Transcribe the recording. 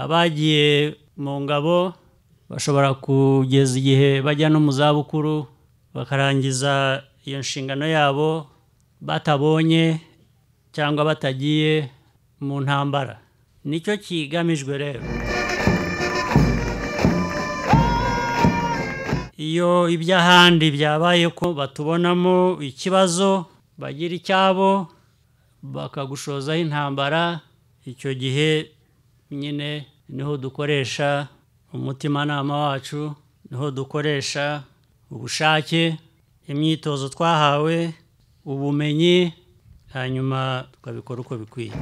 abagiye mu ngabo bashobora kugeza igihe bajya no mu zabukuru bakarangiza iyo nshingano yabo batabonye cyangwa batagiye mu ntambara nicyo kigamijwe rero iyo iby'ahandi byabaye ko batubonamo ikibazo bagira icyabo bakagushozaho intambara icyo gihe nyine niho dukoresha umutimanama wacu niho dukoresha ubushake imyitozo twahawe ubumenyi hanyuma tukabikora uko bikwiye